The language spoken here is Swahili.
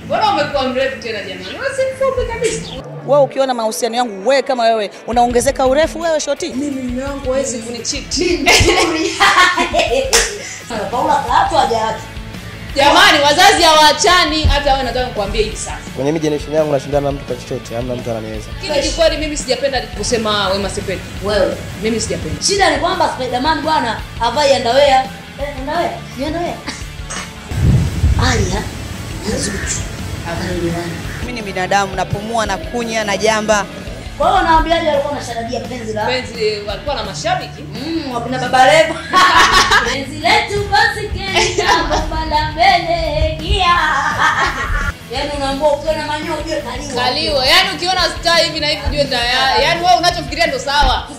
Mbona umekuwa mrefu tena jamani? Wewe si mfupi kabisa. Wewe ukiona mahusiano yangu, wewe kama wewe unaongezeka urefu, wewe shoti. Mimi mume wangu hawezi kunicheat. Paula kaatu hajaatu. Jamani, wazazi hawaachani. Hata wewe nataka nikwambie hivi sasa. Kwenye mi generation yangu nashindana na mtu kwa chochote, hamna mtu ananiweza. Lakini kikweli mimi sijapenda kusema Wema Sepetu. Wewe. Mimi sijapenda. Shida ni kwamba Spiderman bwana havai underwear. Eh, underwear? Ni underwear? Alia na Zuchu. Hawaelewani. Mimi ni binadamu, napumua na kunya na jamba. Kwa hiyo naambiaje walikuwa wanashadadia penzi la Penzi walikuwa na mashabiki. Mm, wakina baba Levo. Penzi letu basi kesha bomba la mbele gia. Yaani unaambia ukiwa na manyoya ujue kaliwa. Kaliwa. Yaani ukiona star hivi na hivi ujue tayari. Yaani wewe unachofikiria ndo sawa.